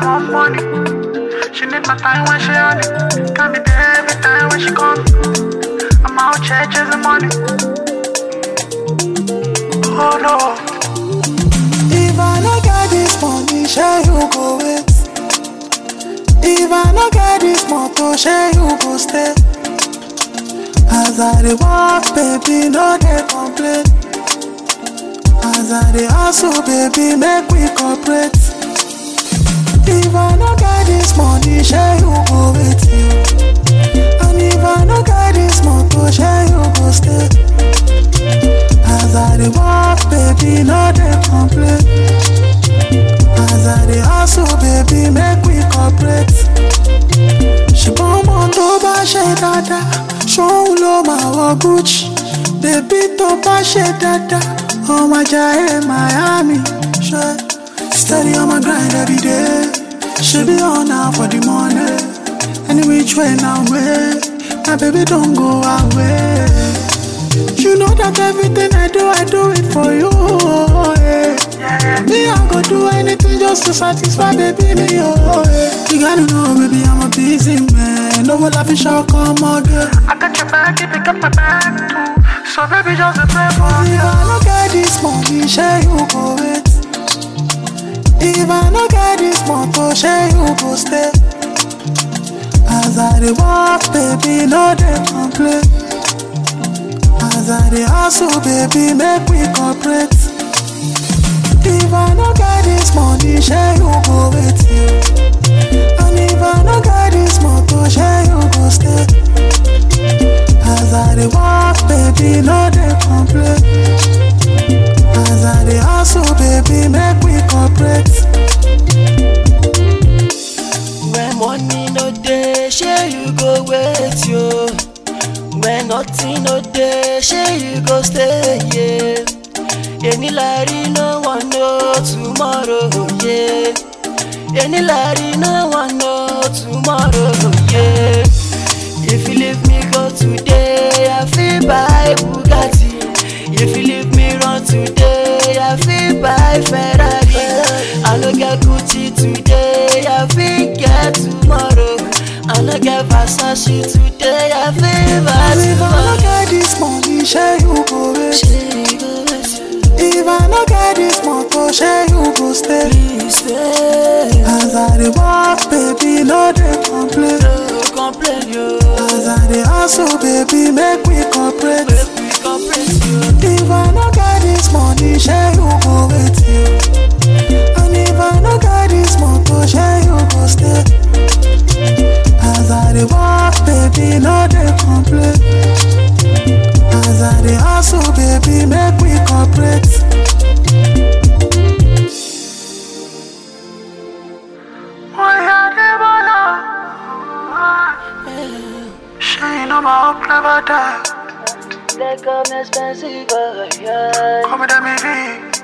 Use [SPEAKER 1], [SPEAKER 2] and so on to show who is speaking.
[SPEAKER 1] want money. She need my time when she on it. Got me there every time when she call me. I'm out here chasing money. Oh no.
[SPEAKER 2] If I no get this money, share you go wait. If I no get this motor, share you go stay. As I dey walk, baby, no dey complain. As I dey hustle, baby, make we cooperate. If I no get this money, share you go wait you. And if I no get this motor, share you go stay. As I dey walk, baby, no dey complain. As I dey hustle, baby, make we cooperate. ṣùgbọ́n ọmọ tó bá ṣe dáadáa ṣóun ló máa wọ gucci bébí tó bá ṣe dáadáa ọmọ ajá ẹ miami ṣe steady on my grind every day ṣebí ọ̀nà for the money any which way na way my baby don go away. You know that everything I do, I do it for you. Yeah. Me, I go do anything just to satisfy baby me. Oh, yeah. You gotta know, baby, I'm a busy man. No one laughing shall come again.
[SPEAKER 1] I got your back, you pick up my back too. So baby, just a play for
[SPEAKER 2] If
[SPEAKER 1] you.
[SPEAKER 2] I no get this money, share you go wait. If I no get this motor, share you go stay. As I dey walk, baby, no dey complain. As I dey hustle, baby, make we cooperate. If I no get this money, share you go wait you. And if I no get this motor, share you go stay. As I dey walk, baby, no dey complain. As I dey hustle, baby, make we cooperate.
[SPEAKER 3] When money no dey, shey you go wait yo. When nothing no dey, shey you go stay yeah. Any lari no one know tomorrow yeah. Any lari no one know tomorrow yeah. If you leave me go today, I feel buy Bugatti. If you leave me run today, I feel buy Ferrari. I no get Gucci today, I feel get tomorrow. I no get Versace today, I feel buy
[SPEAKER 2] If I no
[SPEAKER 3] tomorrow.
[SPEAKER 2] get this money, share you go wait.
[SPEAKER 3] She go with you,
[SPEAKER 2] If I no get this motor, share you go stay.
[SPEAKER 3] please stay.
[SPEAKER 2] As I dey walk, baby, no dey complain.
[SPEAKER 3] No complain yo,
[SPEAKER 2] As I dey hustle, baby, make we cooperate.
[SPEAKER 3] make we complain yo.
[SPEAKER 2] If I no get this money, share you go wait you. And if I no get this motor, share you go stay. As I dey walk, baby, no dey complain. As I dey hustle, baby, make we cooperate.
[SPEAKER 1] Oh yeah, they wanna. She know my hope never die.
[SPEAKER 3] They come expensive, oh, yeah.
[SPEAKER 1] Come with me,